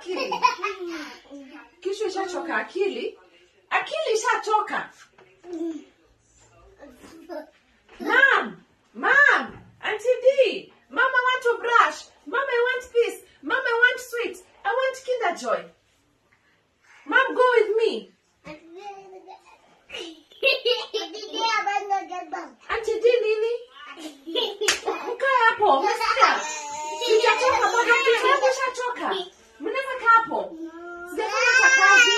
akili kichwa ishachoka akili akili ishachoka Mom, mom, Auntie D, Mama want to brush. Mama I want this. Mama I want sweet. I want Kinder Joy. Mom, go with me. Auntie D nini? Mkae hapo. Umesikia? Sijachoka bado kichwa yangu ishachoka. Mnaweza kaa hapo. Sijafanya hata kazi.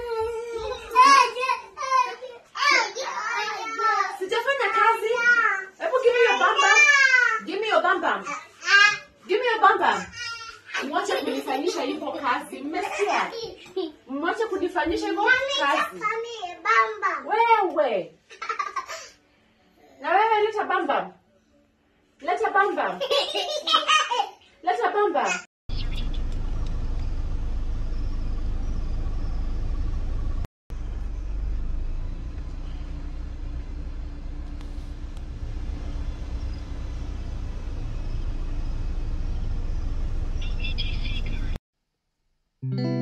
Sijafanya kazi. Hebu give me your bam bam. Give me your bam bam. Give me your bam bam. Mwache kunifanyisha hivyo kazi. Mmesikia? Mwache kunifanyisha hivyo kazi. Wewe. Na wewe leta bam bam. Leta bam bam. Leta bam bam. Thank